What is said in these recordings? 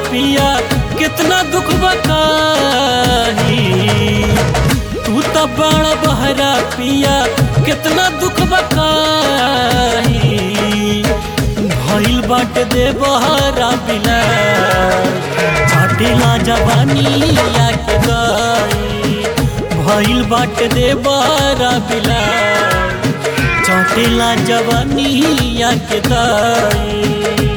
पिया कितना दुख बताही तू तो बड़ा बहरा पिया कितना दुख बताही भइल बाट दे बहरा बिला छाटेला जवानी या के गाई भइल बाट दे बहरा बिला छाटेला जवानी या के दाई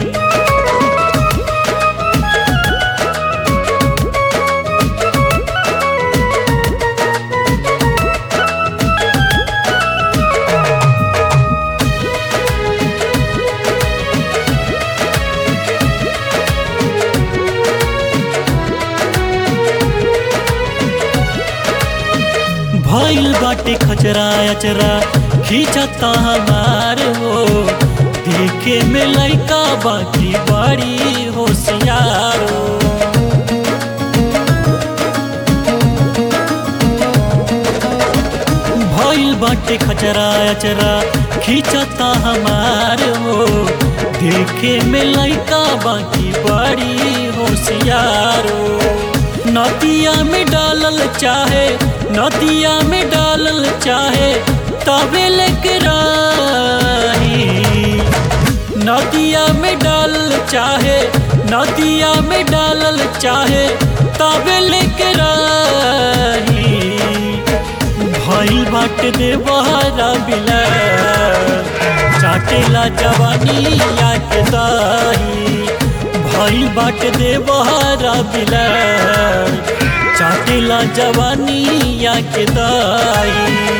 भइल बाटे खचरा अचरा खींचता हमार हो देखे में लइका बाकी बड़ी होशियार हो भइल बाटे खचरा अचरा खींचता हमार हो देखे में लइका बाकी बड़ी होशियार हो नदिया में डालल चाहे नदिया में डालल चाहे तबे लेके राही नदिया में डालल चाहे नदिया में डालल चाहे तबे लेके राही भइल बाट दे बहरा बिला चाटेला जवानी या के दाही भइल बाट दे बहरा बिला चाटेला जवानी या के दाई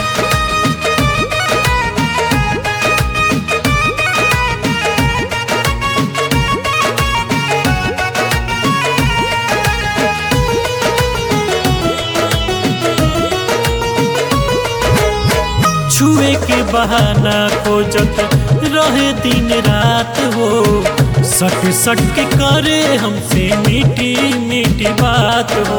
छुए के बहाना खोजत रहे दिन रात हो सट सट के करे हमसे मीठी मीठी बात हो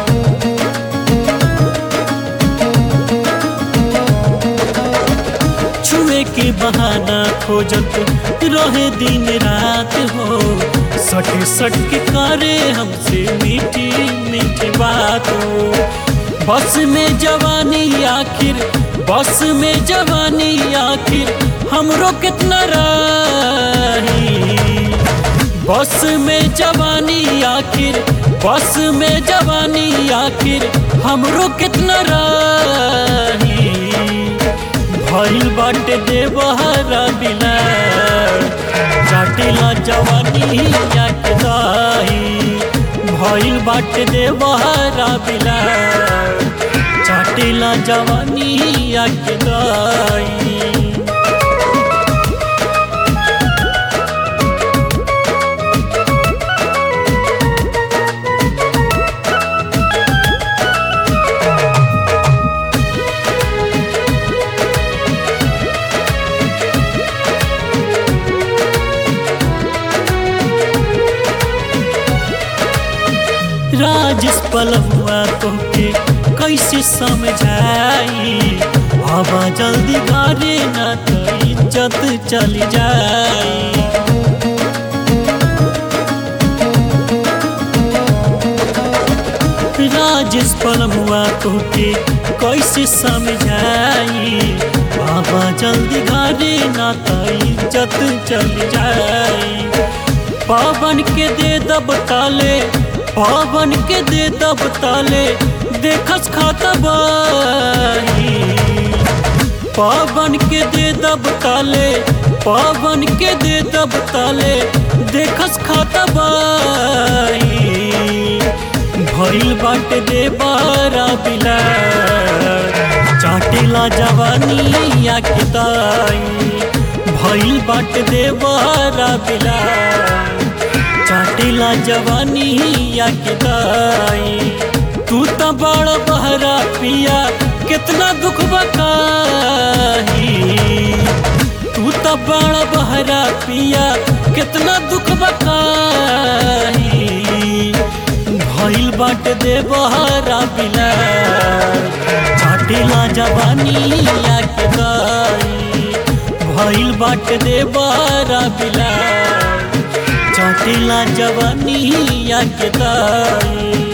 छुए के बहाना खोजत रहे दिन रात हो सट सट के करे हमसे मीठी मीठी बात हो बस में जवानी आखिर बस में जवानी आखिर हमरो कितना रही बस में जवानी आखिर बस में जवानी आखिर हमरो कितना रही भइल बाटे दे बहरा बिला चाटेला जवानी या के दाही भइल बाटे दे बहरा बिला चाटेला जवानी या के दाई राजेश पलहुआ तोके कैसे समझाई हवा जल्दी घरे न तो इज्जत चली जाई राजेश पलमुआ तोके कैसे समझाई बाबा जल्दी घरे ना तो इज्जत चल जाई पावन के दे दब ताले पावन के दे दब ताले देखस खाता बाही पावन के दे दब ताले पावन के दे दब ताले देखस खाता बाही भइल बाटे दे बारा बिला चाटेला जवानी या के दाई भइल बाटे दे बारा बिला चाटेला जवानी या के दाई तू तो बड़ बहरा पिया कितना दुख बकाही तू तो बड़ बहरा पिया कितना दुख बकाही भइल बाट दे बहरा बिला चाटेला जवानी या के दाई भइल बाट दे बहरा बिला काटेला जवानी या के दाई